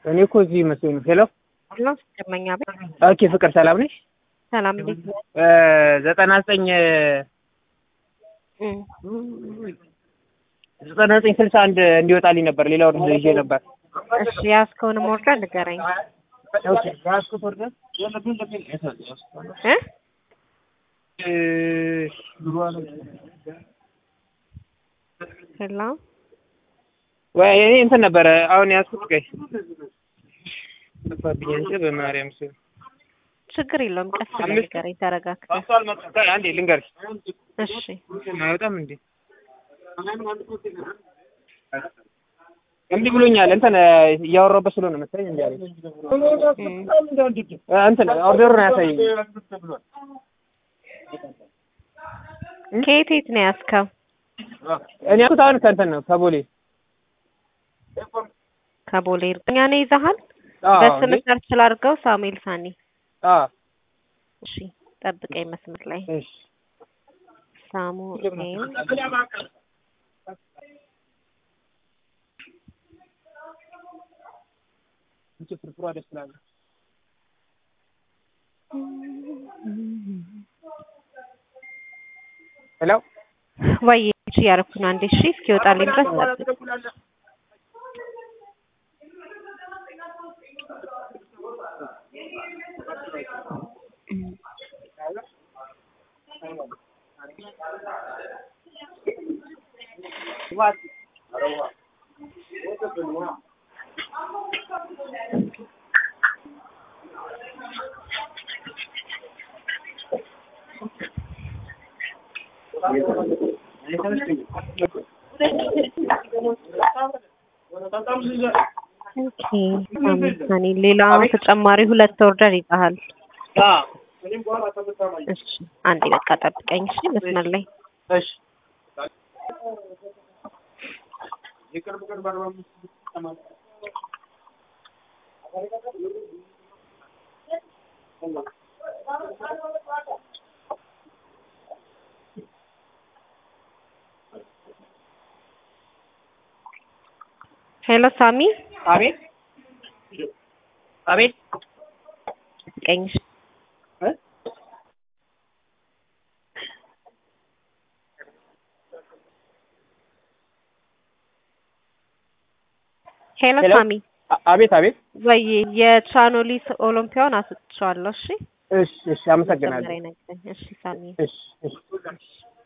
እኔ እኮ እዚህ መስሎኝ ነው። ሄሎ ነው ደመኛ ቤት ኦኬ፣ ፍቅር ሰላም ነሽ? ሰላም እንዴት ነህ? ዘጠና ዘጠኝ እም፣ ዘጠና ዘጠኝ ስልሳ አንድ እንዲወጣልኝ ነበር። ሌላ ወርድ ይዤ ነበር። እሺ ያዝከውን ኦርደር ንገረኝ ኦኬ፣ ያዝኩት ወርደር እ ሄሎ ወይ እኔ እንትን ነበረ አሁን ያዝኩት። ቆይ ጠፋብኝ እንጂ በማርያም ስም ችግር የለውም ቀስ ብለህ አምስት- ንገረኝ ተረጋግተህ ማስተዋል መጣ። ቆይ አንዴ ልንገርሽ። እሺ አይወጣም እንዴ? እምቢ ብሎኛል። እንትን እያወራሁበት ስለሆነ መሰለኝ እንዴ አለኝ። እም፣ እ እንትን ኦርደሩን አያሳየኝ። ከየት የት ነው ያዝከው እኔ ያልኩት አሁን ከእንትን ነው ከቦሌ ከቦሌ እርግጠኛ ነህ ይዘሃል አዎ፣ በስም እንዴ? ሰርች ላድርገው ሳሙኤል ሳኒ አዎ፣ እሺ ጠብቀኝ መስመር ላይ እሺ ሳሙኤል እንቺ ፍርፍሯ ደስ ትላለች። ሄሎ ወይ እሺ ያደረኩ ነው አንዴ እሺ እስኪወጣልኝ ድረስ ጠብቅ ኦኬ ሳሙኤል ሳኒ ሌላ ተጨማሪ ሁለት ኦርደር ይዘሃል አዎ፣ እሺ አንዴ በቃ ጠብቀኝ እሺ መስመር ላይ እሺ ሄሎ ሳሚ አቤት አቤት ጠብቀኝ እሺ እ? ሄሎ ሄሎ? ሳሚ አ- አቤት አቤት ወይ የቻኖሊስ ኦሎምፒያውን አስጥቼዋለሁ እሺ እሺ እሺ አመሰግናለሁ መጀመሪያ ይነግረኝ እሺ ሳሚ እሺ እሺ